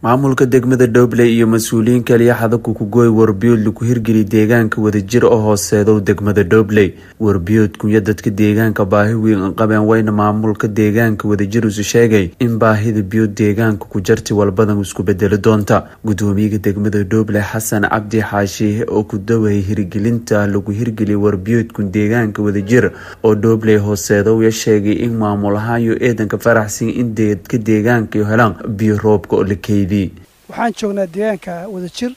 maamulka degmada dhoble iyo mas-uuliyiin kaliya xadaku kugooy warbiyood lagu hirgeli deegaanka wadajir oo hooseedow degmada dhobley warbiyoodkunya dadka deegaanka baahi weyn qabeen wayna maamulka deegaanka wadajir isu sheegay in baahida biyo deegaanka ku jarti walbadan isku bedeli doonta gudoomiyaha degmada dhoble xasan cabdi xaashiih oo ku dawayay hirgelinta lagu hirgeliyay warbiyoodkun deegaanka wadajir oo dhobley hooseedow ya sheegay in maamul ahaan iyo eedanka faraxsan in dadka deegaanka helaan biyo roobka oo la keeyay waxaan joognaa deegaanka wadajir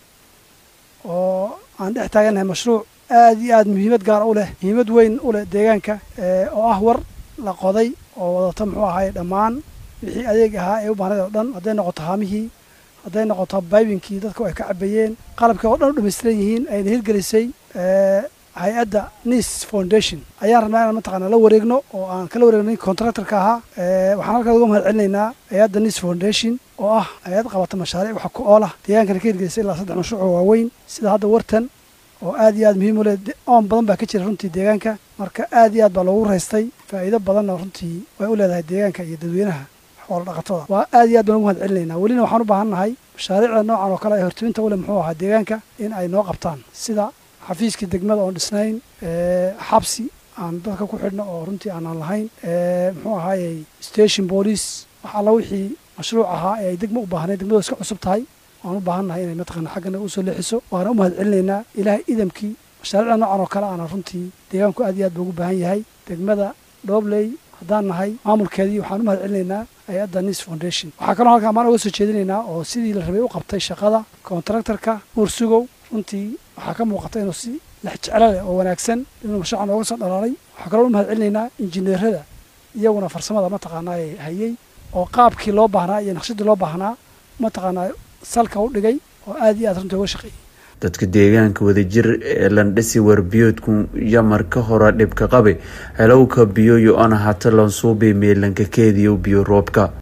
oo aan dhex taagannahay mashruuc aad iyo aad muhiimad gaar u leh muhiimad weyn u leh deegaanka oo ah war la qoday oo wadata muxuu ahaay dhammaan wixii adeeg ahaa ee u baahnayd oo dhan hadday noqoto haamihii hadday noqoto baybinkii dadku ay ka cabayeen qalabkii oo dhan u dhamaystiran yihiin ayna hirgelisay hay-adda nis foundation ayaan rabnaa inaan mataqaana la wareegno oo aan kala wareegnay contractorka ahaa waxaan halkaas uga mahad celinaynaa hay-adda nis foundation oo ah hay-ad qabata mashaariic wax ku oolah deegaankana ka hirgelisay ilaa saddex mashruuc oo waaweyn sida hadda wartan oo aad iyo aad muhiim u leh oon badan baa ka jira runtii deegaanka marka aad iyo aad baa loogu raystay faa'iido badanna runtii way u leedahay deegaanka iyo dadweynaha xoola dhaqatada waa aad iyo aad baan ugu mahad celinaynaa welina waxaan u baahan nahay mashaariicda noocan oo kale ee hortiminta u leh muxuu ahaa deegaanka in ay noo qabtaan sida xafiiskii degmada oon dhisnayn xabsi aan dadka ku xidhno oo runtii aanaan lahayn muxuu ahaayey station boolice wax alla wixii mashruuc ahaa ee ay degmo u baahnayd degmadu iska cusub tahay waan u baahan nahay inay mataqaana xaggana usoo leexiso waana u mahad celinaynaa ilaahay idamkii mashaariicda noocan oo kale aana runtii deegaanku aad iyo aad buu ugu baahan yahay degmada dhobley haddaan nahay maamulkeedii waxaan u mahad celinaynaa hay-adda nis foundation waxaa kaloo halkaa maan uga soo jeedinaynaa oo sidii la rabay u qabtay shaqada contractorka uursugow runtii waxaa ka muuqata inuu si lex jeclo leh oo wanaagsan inuu mashruuca nooga soo dhalaalay waxaa kaloo u mahad celinaynaa injineerada iyaguna farsamada mataqaanaa ee hayay oo qaabkii loo baahnaa iyo naqshadii loo baahnaa mataqaanaa salka u dhigay oo aad iyo aad runtii uga shaqeeyay dadka deegaanka wadajir ee landhisi warbiyoodku yamar ka hora dhibka qabe helowka biyo yo-ana hata lansuubay meelanka keediyo biyo roobka